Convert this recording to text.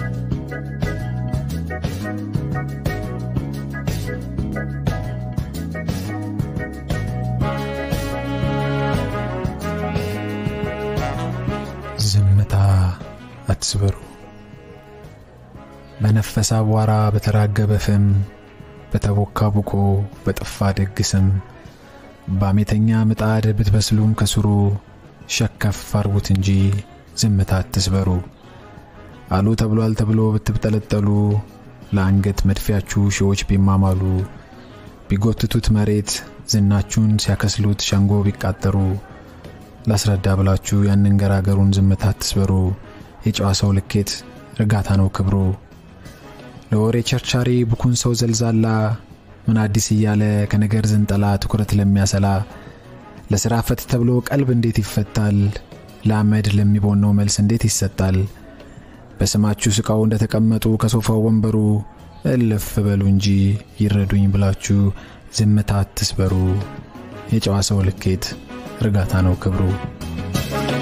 ዝምታ አትስበሩ። በነፈሰ አቧራ በተራገበ ፍም በተቦካ ቡቆ በጠፋ ደግስም በአሜተኛ ምጣድ ብትበስሉም ከስሩ ሸከፍ አርጉት እንጂ ዝምታ አትስበሩ። አሉ ተብሏል ተብሎ ብትብጠለጠሉ ለአንገት መድፊያችሁ ሺዎች ቢማማሉ ቢጎትቱት መሬት ዝናችሁን ሲያከስሉት ሸንጎ ቢቃጠሩ ላስረዳ ብላችሁ ያንን ገራገሩን ዝምታ አትስበሩ። የጨዋ ሰው ልኬት እርጋታ ነው ክብሩ። ለወሬ ቸርቻሪ ብኩን ሰው ዘልዛላ ምን አዲስ እያለ ከነገር ዝንጠላ ትኩረት ለሚያሰላ ለሥራ ፈት ተብሎ ቀልብ እንዴት ይፈታል? ለአመድ ለሚቦነው መልስ እንዴት ይሰጣል? በስማችሁ ስቃው እንደተቀመጡ ከሶፋው ወንበሩ እልፍ በሉ እንጂ ይረዱኝ ብላችሁ ዝምታ አትስበሩ። የጨዋ ሰው ልኬት እርጋታ ነው ክብሩ።